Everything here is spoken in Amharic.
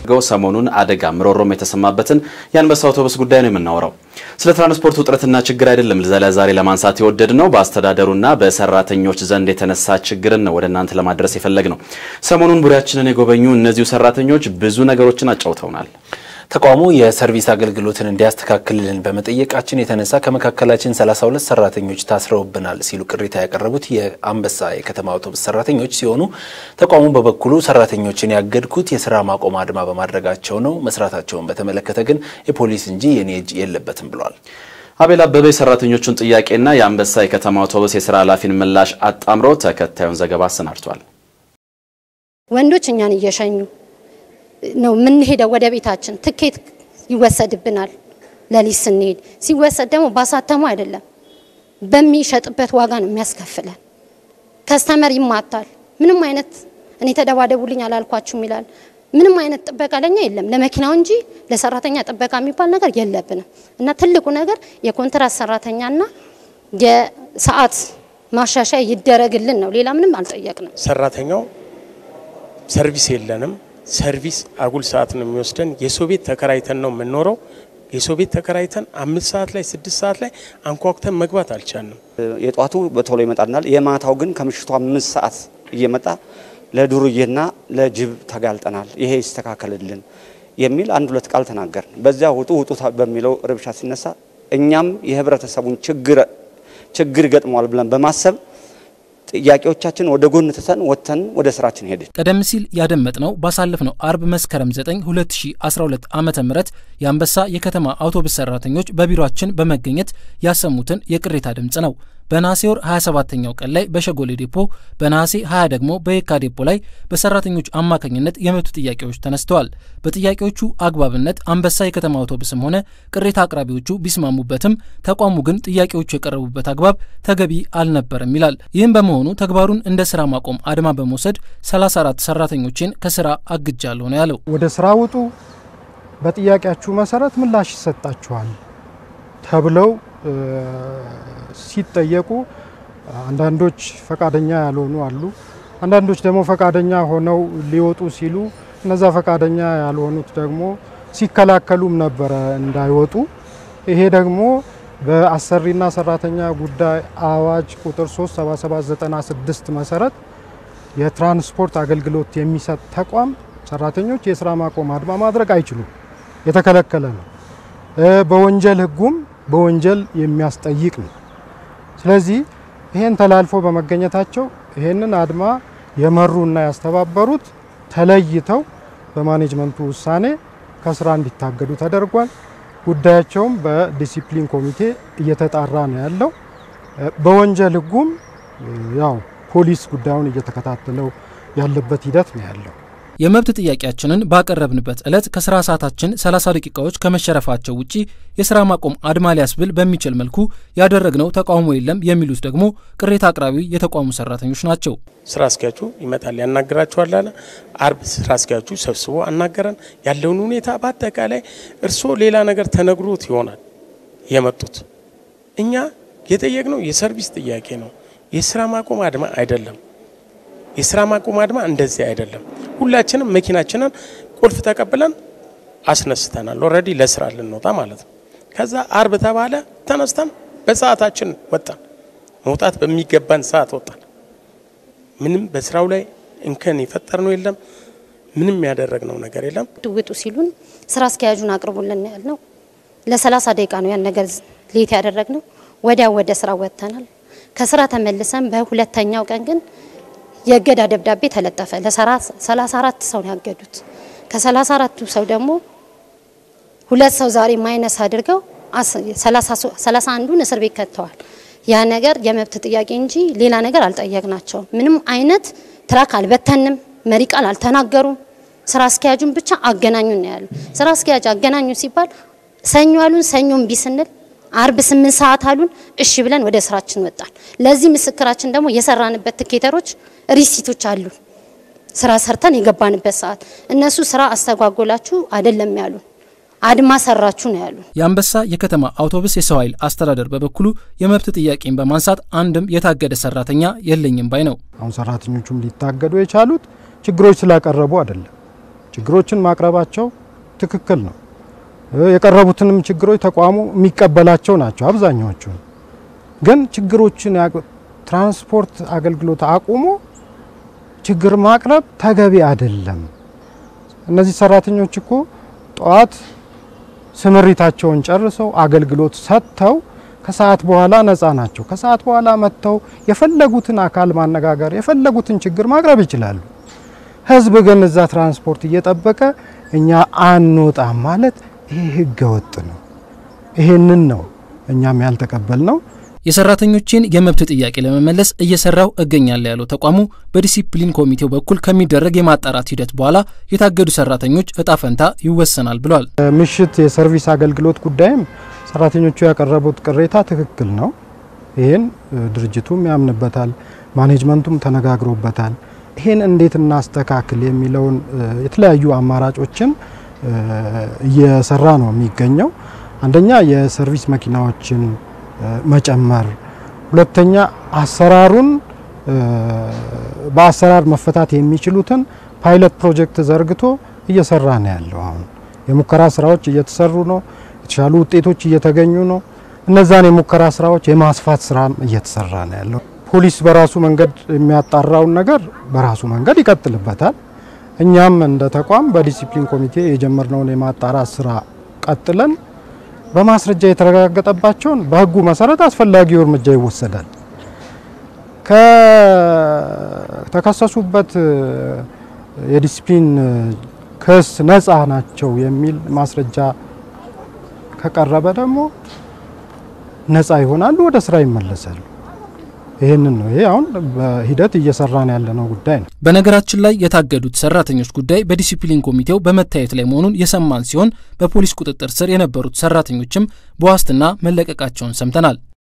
ሰሞኑን አደጋ ምሮሮም የተሰማበትን የአንበሳ አውቶቡስ ጉዳይ ነው የምናወራው። ስለ ትራንስፖርት ውጥረትና ችግር አይደለም ዛሬ ለማንሳት የወደድ ነው። በአስተዳደሩና በሰራተኞች ዘንድ የተነሳ ችግርን ነው ወደ እናንተ ለማድረስ የፈለግ ነው። ሰሞኑን ቡሬያችንን የጎበኙ እነዚሁ ሰራተኞች ብዙ ነገሮችን አጫውተውናል። ተቋሙ የሰርቪስ አገልግሎትን እንዲያስተካክልልን በመጠየቃችን የተነሳ ከመካከላችን 32 ሰራተኞች ታስረውብናል ሲሉ ቅሬታ ያቀረቡት የአንበሳ የከተማ አውቶቡስ ሰራተኞች ሲሆኑ ተቋሙ በበኩሉ ሰራተኞችን ያገድኩት የስራ ማቆም አድማ በማድረጋቸው ነው፣ መስራታቸውን በተመለከተ ግን የፖሊስ እንጂ የኔ እጅ የለበትም ብሏል። አቤል አበበ የሰራተኞቹን ጥያቄና የአንበሳ የከተማ አውቶቡስ የስራ ኃላፊን ምላሽ አጣምሮ ተከታዩን ዘገባ አሰናድቷል። ወንዶች እኛን እየሸኙ ነው የምንሄደው ወደ ቤታችን። ትኬት ይወሰድብናል። ለሊት ስንሄድ ሲወሰድ ደግሞ ባሳተሙ አይደለም በሚሸጥበት ዋጋ ነው የሚያስከፍለን። ከስተመር ይማታል። ምንም አይነት እኔ ተደባደቡልኝ አላልኳችሁም ይላል። ምንም አይነት ጥበቃ ለኛ የለም ለመኪናው እንጂ ለሰራተኛ ጥበቃ የሚባል ነገር የለብንም። እና ትልቁ ነገር የኮንትራት ሰራተኛና የሰዓት ማሻሻያ ይደረግልን ነው። ሌላ ምንም አልጠየቅንም። ሰራተኛው ሰርቪስ የለንም ሰርቪስ አጉል ሰዓት ነው የሚወስደን። የሰው ቤት ተከራይተን ነው የምንኖረው። የሰው ቤት ተከራይተን አምስት ሰዓት ላይ ስድስት ሰዓት ላይ አንኳኩተን መግባት አልቻልንም። የጧቱ በቶሎ ይመጣልናል። የማታው ግን ከምሽቱ አምስት ሰዓት እየመጣ ለዱርዬና ለጅብ ተጋልጠናል፣ ይሄ ይስተካከልልን የሚል አንድ ሁለት ቃል ተናገርን። በዚያ ውጡ ውጡ በሚለው ረብሻ ሲነሳ እኛም የህብረተሰቡን ችግር ችግር ይገጥመዋል ብለን በማሰብ ጥያቄዎቻችን ወደ ጎን ትተን ወጥተን ወደ ስራችን ሄድን። ቀደም ሲል ያደመጥነው ባሳለፍነው አርብ መስከረም 9 2012 ዓመተ ምህረት የአንበሳ የከተማ አውቶቡስ ሰራተኞች በቢሮአችን በመገኘት ያሰሙትን የቅሬታ ድምፅ ነው። በነሐሴ ወር 27ኛው ቀን ላይ በሸጎሌ ዴፖ፣ በነሐሴ 20 ደግሞ በየካ ዴፖ ላይ በሰራተኞች አማካኝነት የመብት ጥያቄዎች ተነስተዋል። በጥያቄዎቹ አግባብነት አንበሳ የከተማ አውቶቡስም ሆነ ቅሬታ አቅራቢዎቹ ቢስማሙበትም ተቋሙ ግን ጥያቄዎቹ የቀረቡበት አግባብ ተገቢ አልነበረም ይላል። ይህም በመሆኑ ተግባሩን እንደ ስራ ማቆም አድማ በመውሰድ 34 ሰራተኞችን ከስራ አግጃለሁ ነው ያለው። ወደ ስራ ውጡ፣ በጥያቄያችሁ መሰረት ምላሽ ይሰጣችኋል ተብለው ሲጠየቁ አንዳንዶች ፈቃደኛ ያልሆኑ አሉ። አንዳንዶች ደግሞ ፈቃደኛ ሆነው ሊወጡ ሲሉ እነዛ ፈቃደኛ ያልሆኑት ደግሞ ሲከላከሉም ነበረ እንዳይወጡ። ይሄ ደግሞ በአሰሪና ሰራተኛ ጉዳይ አዋጅ ቁጥር 37796 መሰረት የትራንስፖርት አገልግሎት የሚሰጥ ተቋም ሰራተኞች የስራ ማቆም አድማ ማድረግ አይችሉም፣ የተከለከለ ነው። በወንጀል ሕጉም በወንጀል የሚያስጠይቅ ነው። ስለዚህ ይሄን ተላልፎ በመገኘታቸው ይሄንን አድማ የመሩና ያስተባበሩት ተለይተው በማኔጅመንቱ ውሳኔ ከስራ እንዲታገዱ ተደርጓል። ጉዳያቸውም በዲሲፕሊን ኮሚቴ እየተጣራ ነው ያለው። በወንጀል ህጉም ያው ፖሊስ ጉዳዩን እየተከታተለው ያለበት ሂደት ነው ያለው። የመብት ጥያቄያችንን ባቀረብንበት ዕለት ከስራ ሰዓታችን 30 ደቂቃዎች ከመሸረፋቸው ውጪ የስራ ማቆም አድማ ሊያስብል በሚችል መልኩ ያደረግነው ተቃውሞ የለም የሚሉት ደግሞ ቅሬታ አቅራቢ የተቋሙ ሰራተኞች ናቸው። ስራ አስኪያጁ ይመጣል ያናግራችኋል አለ። አርብ ስራ አስኪያጁ ሰብስቦ አናገረን። ያለውን ሁኔታ በአጠቃላይ እርስዎ ሌላ ነገር ተነግሮት ይሆናል የመጡት። እኛ የጠየቅነው የሰርቪስ ጥያቄ ነው፣ የስራ ማቆም አድማ አይደለም። የስራ ማቆም አድማ እንደዚህ አይደለም። ሁላችንም መኪናችንን ቁልፍ ተቀብለን አስነስተናል። ኦልሬዲ ለስራ ልንወጣ ማለት ነው። ከዛ አርብ ተባለ፣ ተነስተን በሰዓታችን ወጣን። መውጣት በሚገባን ሰዓት ወጣን። ምንም በስራው ላይ እንከን የፈጠርነው የለም። ምንም ያደረግነው ነገር የለም። ውጡ ሲሉን ስራ አስኪያጁን አቅርቡልን ያልነው ለሰላሳ ደቂቃ ነው ያን ነገር ሌት ያደረግነው። ወዲያው ወደ ስራ ወጥተናል። ከስራ ተመልሰን በሁለተኛው ቀን ግን የእገዳ ደብዳቤ ተለጠፈ። ለሰላሳ አራት ሰው ነው ያገዱት። ከሰላሳ አራቱ ሰው ደግሞ ሁለት ሰው ዛሬ ማይነስ አድርገው ሰላሳ አንዱን እስር ቤት ከተዋል። ያ ነገር የመብት ጥያቄ እንጂ ሌላ ነገር አልጠየቅናቸውም። ምንም አይነት ትራክ አልበተንም፣ መሪ ቃል አልተናገሩም። ስራ አስኪያጁን ብቻ አገናኙን ነው ያሉ። ስራ አስኪያጅ አገናኙ ሲባል ሰኞ አሉን። ሰኞ እምቢ ስንል አርብ ስምንት ሰዓት አሉን። እሺ ብለን ወደ ስራችን ወጣን። ለዚህ ምስክራችን ደግሞ የሰራንበት ትኬተሮች ሪሲቶች አሉ። ስራ ሰርተን የገባንበት ሰዓት እነሱ ስራ አስተጓጎላችሁ አይደለም ያሉን፣ አድማ ሰራችሁ ነው ያሉን። የአንበሳ የከተማ አውቶቡስ የሰው ኃይል አስተዳደር በበኩሉ የመብት ጥያቄን በማንሳት አንድም የታገደ ሰራተኛ የለኝም ባይ ነው። አሁን ሰራተኞቹም ሊታገዱ የቻሉት ችግሮች ስላቀረቡ አይደለም። ችግሮችን ማቅረባቸው ትክክል ነው። የቀረቡትንም ችግሮች ተቋሙ የሚቀበላቸው ናቸው አብዛኛዎቹ። ግን ችግሮችን ትራንስፖርት አገልግሎት አቁሞ ችግር ማቅረብ ተገቢ አይደለም። እነዚህ ሰራተኞች እኮ ጠዋት ስምሪታቸውን ጨርሰው አገልግሎት ሰጥተው ከሰዓት በኋላ ነፃ ናቸው። ከሰዓት በኋላ መጥተው የፈለጉትን አካል ማነጋገር የፈለጉትን ችግር ማቅረብ ይችላሉ። ህዝብ ግን እዛ ትራንስፖርት እየጠበቀ እኛ አንወጣም ማለት ይሄ ህገ ወጥ ነው። ይሄንን ነው እኛም ያልተቀበል ነው። የሰራተኞችን የመብት ጥያቄ ለመመለስ እየሰራው እገኛለሁ ያለው ተቋሙ በዲሲፕሊን ኮሚቴው በኩል ከሚደረግ የማጣራት ሂደት በኋላ የታገዱ ሰራተኞች እጣ ፈንታ ይወሰናል ብሏል። ምሽት የሰርቪስ አገልግሎት ጉዳይም ሰራተኞቹ ያቀረቡት ቅሬታ ትክክል ነው። ይህን ድርጅቱም ያምንበታል፣ ማኔጅመንቱም ተነጋግሮበታል። ይህን እንዴት እናስተካክል የሚለውን የተለያዩ አማራጮችን እየሰራ ነው የሚገኘው። አንደኛ የሰርቪስ መኪናዎችን መጨመር፣ ሁለተኛ አሰራሩን በአሰራር መፈታት የሚችሉትን ፓይለት ፕሮጀክት ዘርግቶ እየሰራ ነው ያለው። አሁን የሙከራ ስራዎች እየተሰሩ ነው። የተሻሉ ውጤቶች እየተገኙ ነው። እነዛን የሙከራ ስራዎች የማስፋት ስራም እየተሰራ ነው ያለው። ፖሊስ በራሱ መንገድ የሚያጣራውን ነገር በራሱ መንገድ ይቀጥልበታል። እኛም እንደ ተቋም በዲሲፕሊን ኮሚቴ የጀመርነውን የማጣራት ስራ ቀጥለን በማስረጃ የተረጋገጠባቸውን በሕጉ መሰረት አስፈላጊው እርምጃ ይወሰዳል። ከተከሰሱበት የዲሲፕሊን ክስ ነፃ ናቸው የሚል ማስረጃ ከቀረበ ደግሞ ነፃ ይሆናሉ፣ ወደ ስራ ይመለሳሉ። ይህንን ነው። ይሄ አሁን በሂደት እየሰራን ያለነው ጉዳይ ነው። በነገራችን ላይ የታገዱት ሰራተኞች ጉዳይ በዲሲፕሊን ኮሚቴው በመታየት ላይ መሆኑን የሰማን ሲሆን በፖሊስ ቁጥጥር ስር የነበሩት ሰራተኞችም በዋስትና መለቀቃቸውን ሰምተናል።